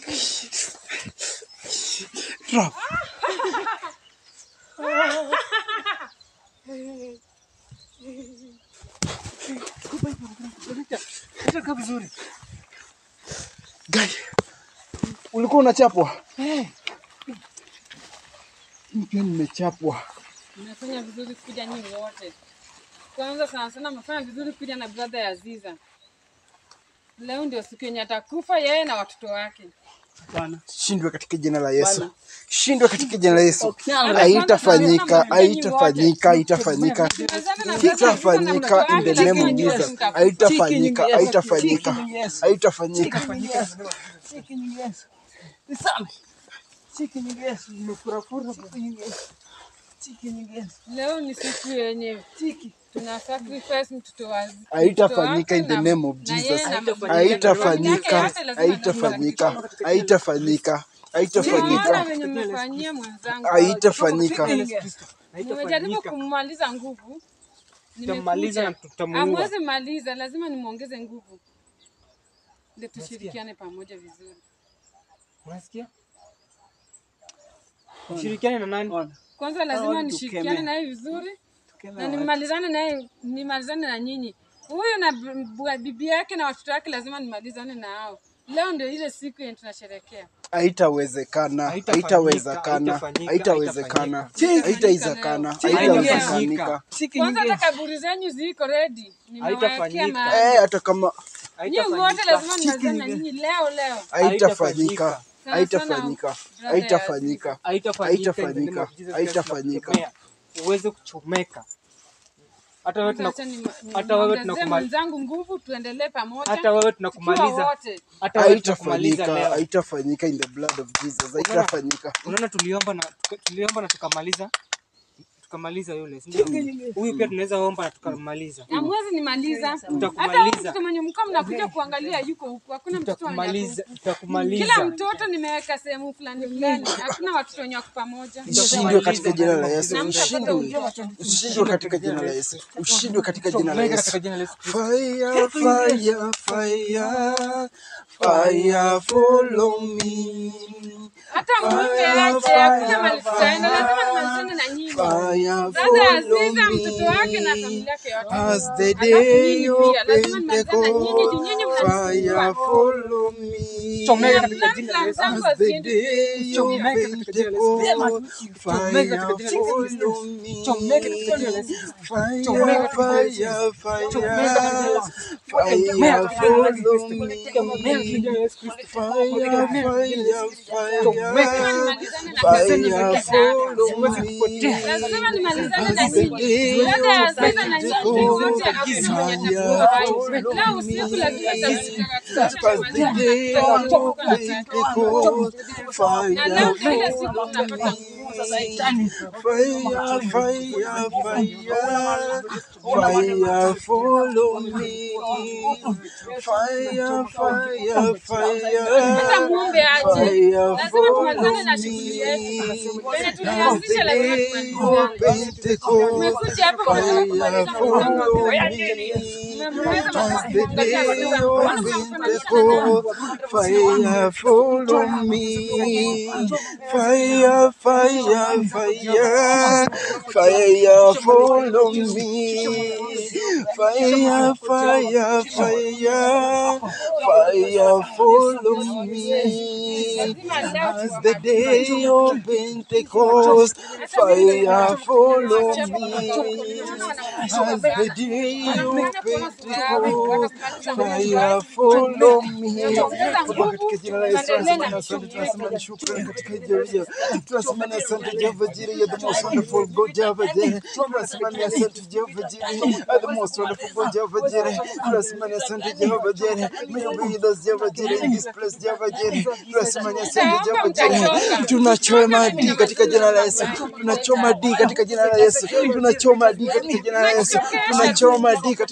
Drop. Nataka vizuri. Guy, ulikuwa unachapwa? Mimi pia nimechapwa. Mmefanya vizuri kuja nyinyi wote. Kwanza sana sana mmefanya vizuri kuja na brother ya Aziza. Leo ndio siku yenye atakufa yeye na watoto wake. Bwana. Shindwe katika jina la Yesu. Bwana. Shindwe katika jina la Yesu. Okianga. Haitafanyika, haitafanyika, haitafanyika. Haitafanyika in the name of Jesus. Haitafanyika, haitafanyika. Haitafanyika. Chiki nyingi Yesu. Nisame. Chiki nyingi Yesu. Nimefurafura. Chiki nyingi Yesu. Chiki nyingi Yesu. Leo ni siku yenye Chiki. tuna sacrifice mtoto wa Haitafanyika in the name of Jesus. Haitafanyika, haitafanyika, haitafanyika, haitafanyika, venye mmefanyia mwenzangu. haitafanyika. Yesu Kristo. Nimejaribu Haitafanyika. kummaliza nguvu. Tutamaliza na Nimekuja. tutamuua. Hamwezi maliza, lazima nimwongeze nguvu ndio tushirikiane pamoja vizuri. Unasikia? Ushirikiane na nani? Kwanza lazima watu nishirikiane tukemea. naye vizuri na nimalizane naye, nimalizane na nyinyi. Huyu na b- b- bibi yake na watoto wake lazima nimalizane na hao. Leo ndio ile siku yenye tunasherekea. Haitawezekana, haitawezekana, haitawezekana, haitawezekana, haitawezekanika. Chiki Kwanza nyingi hata Yesu. kaburi zenyu ziko ready, nimewawekea Haitafanyika. mahali. Eh, hata kama Nyinyi wote lazima nimalizane na nyinyi leo leo. haitafanyika, Sana haitafanyika, sana haitafanyika. Haitafanyika. Haitafanyika. Haitafanyika. Haitafanyika. Uweze kuchomeka. Hata wewe tuna Acha ni- hata wewe niongezee tunakubali- mwenzangu nguvu, tuendelee pamoja. hata wewe tukiwa tunakumaliza. wote. Hata wewe tunakumaliza Haitafanyika, leo. haitafanyika in the blood of Jesus. Haitafanyika. Unaona tuliomba na tuka- tuliomba na tukamaliza. Tukamaliza yule. si ndio? Huyu pia tunaweza omba na tukamaliza. Hamwezi nimaliza. Hata huyu Tutakumaliza. mtoto mwenye mkaa mnakuja kuangalia yuko huku, hakuna mtoto mwenye ako Tutakumaliza. huku. Tutakumaliza. Kila mtoto nimeweka sehemu fulani fulani, hakuna watoto wenye wako pamoja. Ushindwe katika jina la Yesu. Na mtapata Ushindwe. Ushindwe katika jina la Yesu. Ushindwe katika jina la Chomeka Yesu. katika jina la Yesu Kristo. Fire, fire, fire, fire follow me. Hata muombe aje, hakuna mali tutaenda, lazima nimalizane na nyinyi. Fire Dada follow Aziza, mtoto wake na me. familia yake yote. As the Alafu day nyinyi of pia, lazima nimalizane na nyinyi juu nyinyi Pentecost, fire mnanisumbua. follow me. Chomeka Na katika plan jina la plan Yesu. zangu As the haziendi day of Chomeka katika jina la Yesu. Pentecost, Chomeka fire katika jina la Yesu. follow me. Chomeka katika jina la Yesu. Fire, Chomeka katika jina la fire, Yesu. fire, Chomeka katika jina la Yesu. fire Chomeka katika jina la Yesu follow Kristo. me. Chomeka katika jina la Yesu Kristo. Fire, fire, Chomeka. fire, fire follow me. Lazima nimalizane na As the nyinyi. day Dada of Aziza na nyinyi wote hakuna mwenye atakuwa hai. Leo usiku lazima As the day of Pentecost, fire na leo kila follow siku tunapata nguvu sasa hivi. Fire, fire, fire, fire, follow me. Fire, fire, Hata fire, muombe aje, fire, lazima follow tumalizane na shughuli yetu. me. Penye As tulianzisha the lazima day of tumalizane. Pentecost, Umekuja hapa fire, mnataka kumaliza follow mpango me. As the day of Pentecost, fire, follow me. Fire, fire, fire, fire, follow me. Fire, fire, fire, fire, follow me. As the day of Pentecost, fire, follow me. As the day of Pentecost, fire, follow me. Baba, katika jina la Yesu tunasema ni asante, tunasema ni shukrani katika jina la tunasema ni asante Jehova Jireh, you're the most wonderful God Jehova Jireh. Tunasema ni asante Jehova Jireh, you're the most wonderful God Jehova Jireh. Tunasema ni asante Jehova Jireh, may you be with us Jehova Jireh in this place Jehova Jireh. Tunasema ni asante Jehova Jireh. Tunachoma di katika jina la Yesu, tunachoma di katika jina la Yesu, tunachoma di katika jina la Yesu, tunachoma di katika jina la Yesu.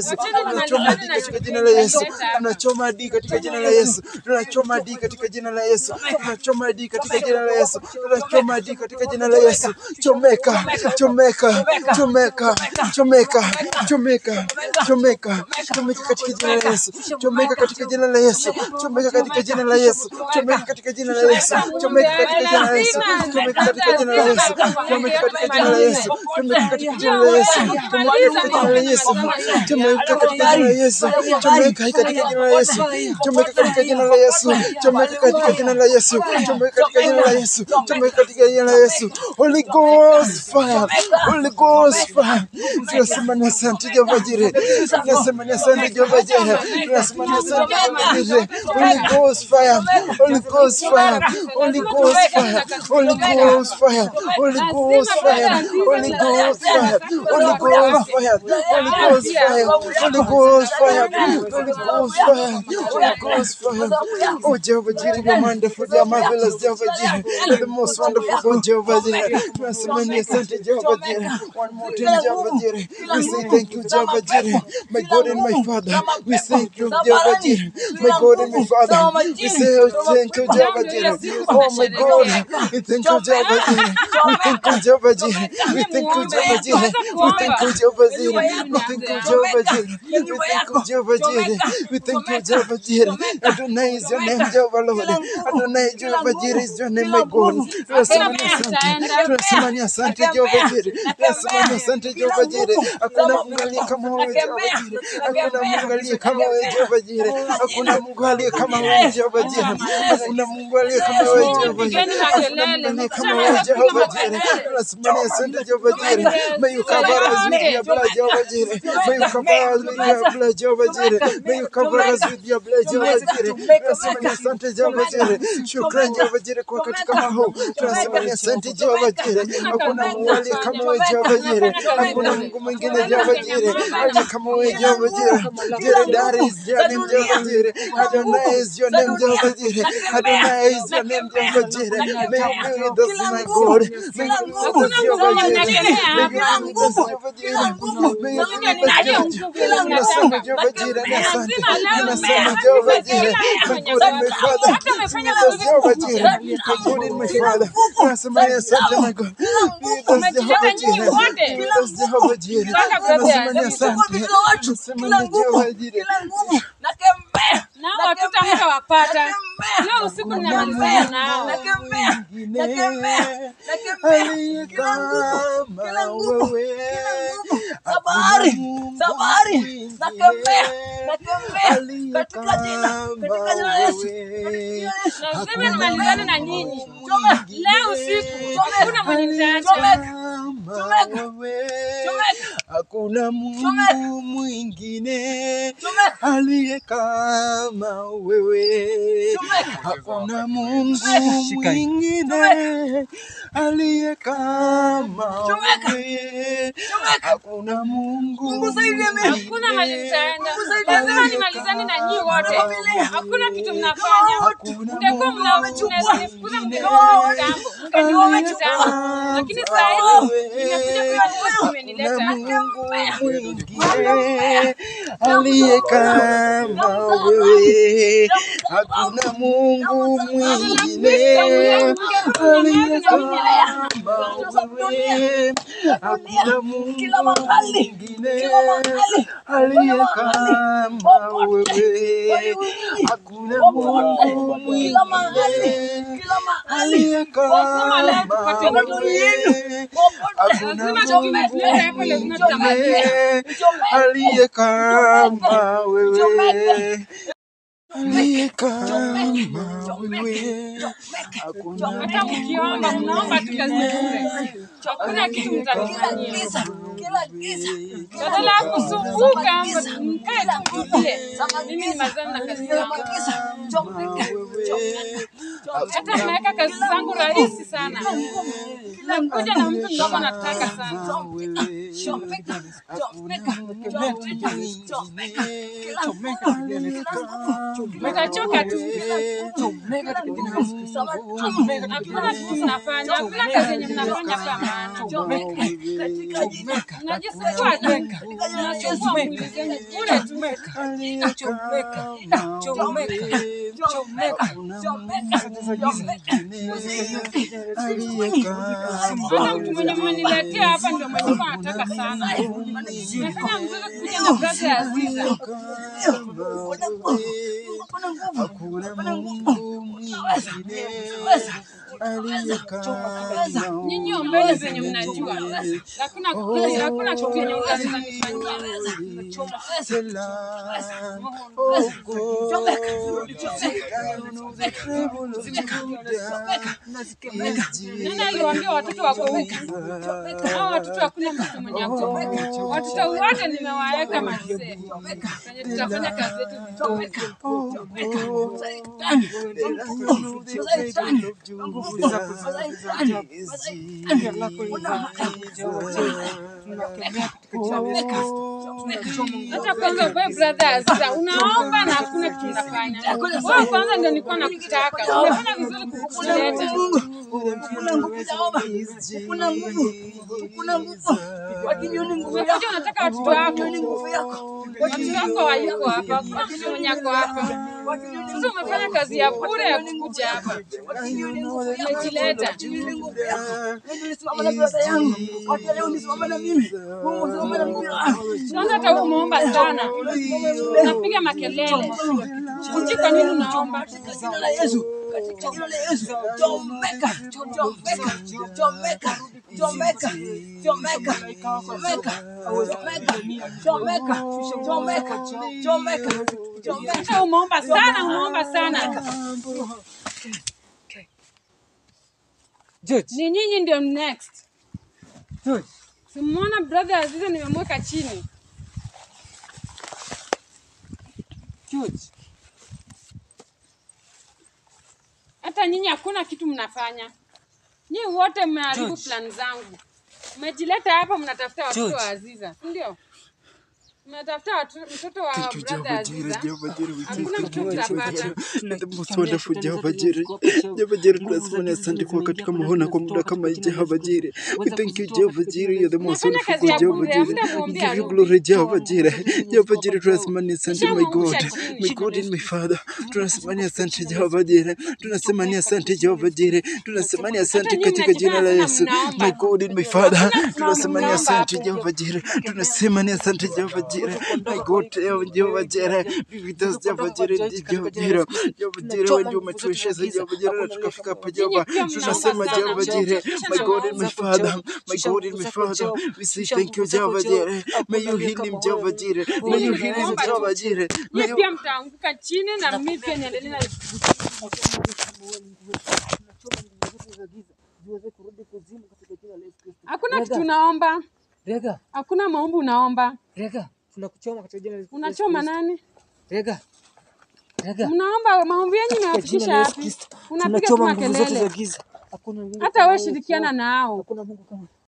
Yesu, tunachoma hadi katika jina la Yesu, tunachoma hadi katika jina la Yesu, tunachoma hadi katika jina la Yesu, tunachoma hadi katika jina la Yesu, tunachoma hadi katika jina la Yesu, chomeka, chomeka, chomeka, chomeka, chomeka, chomeka, chomeka katika jina la Yesu, chomeka katika jina la Yesu, chomeka katika jina la Yesu, chomeka katika jina la Yesu, chomeka katika jina la Yesu, chomeka katika jina la Yesu, chomeka katika jina la Yesu, chomeka katika jina la Yesu, chomeka katika jina la Yesu, chomeka katika jina la Yesu, chomeka katika jina la Yesu, chomeka katika jina la Yesu, chomeka katika jina la Yesu, chomeka katika jina la Yesu, chomeka katika jina la Yesu, Holy Ghost fire, Holy Ghost fire, tunasema ni asante Jehova Jireh, tunasema ni asante Jehova Jireh, tunasema ni asante Jehova Jireh, Holy Ghost fire, Holy Ghost fire, Holy Ghost fire, Holy Ghost fire, Holy Ghost fire, Holy Ghost fire, Holy Ghost fire, Holy Ghost fire, Holy Ghost fire, Holy Ghost fire, Holy Ghost fire. Oh Jehovah Jireh, you're wonderful, you're marvelous, Jehovah Jireh, you're the most wonderful God, Jehovah Jireh. Tunasema ni asante Jehovah Jireh. One more time, Jehovah Jireh. We say thank you, Jehovah Jireh, my God and my Father. We say thank you, Jehovah Jireh, my God and my Father. We say oh, thank you, Jehovah Jireh. Oh my God, we thank you, Jehovah Jireh. We thank you, Jehovah Jireh. We thank you, Jehovah Jireh. We thank you, Jehovah Jireh. We thank you, Jehovah Jireh. We thank you, Jehovah Jireh. We thank you, Jehovah Jireh. Adonai is your name, Jehovah Lord. Adonai, Jehovah Jireh is your name, my God. Tunasema ni asante. Tunasema ni asante, Jehovah Jireh. Tunasema ni asante, Jehovah Jireh. Hakuna Mungu aliye kama wewe, Jehovah Jireh. Hakuna Mungu aliye kama wewe, Jehovah Jireh. Hakuna Mungu aliye kama wewe, Jehovah Jireh. Hakuna Mungu aliye kama wewe, Jehovah Jireh. Hakuna Mungu aliye kama wewe, Jehovah Jireh. Tunasema ni asante, Jehovah Jireh. May you cover us with your blood, Jehovah Jireh. May you cover us with your blood, Jehovah Jireh. May you cover us with your blood, Jehovah Jireh. Tunasema ni asante, Jehovah Jireh. Shukrani, Jehovah Jireh, kwa katika mahuu. Tunasema ni asante, Jehovah Jireh. Hakuna Mungu aliye kama wewe, Jehovah Jireh. Hakuna Mungu mwingine, Jehovah Jireh, aliye kama wewe, Jehovah Jireh. Jireh, that is your name, Jehovah Jireh. Adonai is your name, Jehovah Jireh. Adonai is your name, Jehovah Jireh. May you be with us, my God. May you be with us, Jehovah Jireh. May you be with us, Jehovah Jireh. May you be with us, Jehovah Jireh. Tunasema Jehovah Jireh, ni asante. Tunasema Jehovah Jireh, my God and my Father. Be with us, Jehovah Jireh. My God and my Father. Tunasema ni asante, my God. Be with us, Jehovah Jireh. Be with us, Jehovah Jireh. Tunasema ni asante. Tunasema ni Jehovah Jireh. nao watutamka wapata leo usiku ninamalizana nao Mwingine aliye kama wewe. Sabari, Hakuna sabari, Mungu nakemea, mwingine nakemea, aliye katika jina, katika jina la Yesu. wewe. lazima nimalizane na nyinyi Chomeka. leo usiku hakuna mwenye nitaacha Kama Chomeka. wewe. Chomeka. Hakuna Mungu Chomeka. mwingine Chomeka. aliye kama wewe. Chomeka. Hakuna Mungu Chomeka. mwingine aliye kama Chomeka. wewe. Chomeka. Hakuna Mungu Mungu zaidi ya mimi. hakuna mali nitaenda zaidi lazima ya nimalizane na nyinyi wote Familia. hakuna kitu mnafanya Hakuna mtakuwa Mungu mnanifukuza mwingine mngeniua kitambo mngeniua aliye kitambo kama lakini saa hizi wewe. nimekuja kuona Hakuna umenileta Mungu mwingine aliye kama wewe. Hakuna Mungu mwingine aliye kama wewe. Hakuna Mungu Kila mahali, mwingine kila mahali, aliye kila kama popote, wewe. Hakuna popote, Mungu kila mahali, mwingine kila mahali, aliye kama Wakuma wewe. popote, Hakuna Lazima Mungu tumeleta hapo, lazima mwingine aliye kama wewe. Aliye kama wewe. Hakuna hata mkiomba mnaomba tu kazi bure hakuna kitu mtanifanyia giza, kila giza, badala ya kusumbuka mkae tu mtulie mimi ni mazani na kazi zangu giza, chomeka, wewe. hata naweka kazi zangu rahisi sana nakuja na mtu mdogo nataka sana chomeka, chomeka, chomeka, chomeka, chomeka, mtachoka tu hakuna kitu mnafanya hakuna kazi yenye mnafanya kwa maana Mnajisumbua tu. Mnachukua mwili zenu bure tu. Hata mtu mwenye mmeniletea hapa ndio mwenye kwa anataka sana. Nimefanya mzuri kuja na brother ya Aziza. Hakuna Mungu mwingine aliye kama Nyinyi ombeni venye mnajua. Hakuna hakuna kitu yenye mnaweza nifanyia. Selam, oh God, Zion of the tribe of Judah, Nani aliwaambia watoto wako huku? Hao watoto hakuna mtoto mwenye ako huku. Watoto wote nimewaweka mazee. Kwenye tutafanya kazi yetu vizuri. oh God, the Lion of the tribe of Judah Hata kwanza wewe brother Aziza unaomba na hakuna kitu unafanya. Wewe kwanza ndio nilikuwa nakutaka. Umefanya vizuri kukuleta. Umekuja unataka watoto wako. Watoto wako hayuko hapa. Hakuna mtu mwenye ako hapa. Sasa umefanya kazi ya bure ya kukuja hapa. Umejileta. Kwanza hata umeomba sana. Unapiga makelele. Sijui kwa nini unaomba. Hata umeomba sana, umeomba sana. George, Ni nyinyi ndio next. George, Simuona brother Aziza nimemweka chini. George. Hata nyinyi hakuna kitu mnafanya. Nyinyi wote mmeharibu George. plan zangu. Mmejileta hapa mnatafuta watoto George. wa Aziza, si ndio? Mnatafuta watu- mtoto wa Thank you, brother Jehovah Jireh, Aziza. Jehovah Jireh. We Hakuna thank kitu you, Jehovah mtapata. Jireh. The most wonderful Jehovah Jireh. Jehovah Jireh, tunasema asante kwa katika mahona kwa muda kama hii Jehovah Jireh. We thank you, Jehovah Jireh. You're the most Mnafanya wonderful kazi ya God, Jehovah bure, Jireh. hamna We kuombea give you Mungu. glory, Jehovah Jireh. Jehovah Jireh, tunasema ni asante, my God. Nishamwangusha chini. My God and my Father. Tunasema ni asante, Jehovah Jireh. Tunasema ni asante, Jehovah Jireh. Tunasema ni asante nyinyi katika jina la mnajifanya Yesu. sana mnaomba. My God and my Father. Hakuna Tunasema ni mnaomba asante, hapo. Jehovah Jireh. Tunasema ni asante, Jehovah Jireh. My God, Jehovah Jireh. Be with us, Jehovah Jireh. Jehovah Jireh. Jehovah Jireh, wewe ndio umetuwezesha, Jehovah Jireh, na tukafika hapa, Jehovah. pia mnaomba Tunasema, sana. Jehovah Jireh. My God and my Father. My God and my Father. We say thank you, Jehovah Jireh. May you heal him, Jehovah Jireh. May you heal him, Jehovah Jireh. May Nyinyi you pia mtaanguka chini na mimi pia niendelee na Hakuna kitu unaomba. Rega, Hakuna maombi unaomba. rega, tunakuchoma katika jina la Yesu Unachoma Kristo. nani? Rega, rega. Mnaomba maombi yenyu Katika imewafikisha jina la Yesu wapi? Kristo. Unapiga tu Tunachoma nguvu zote za makelele. giza. Hakuna Mungu Hata kama wewe Yesu. shirikiana nao. Hakuna Mungu kama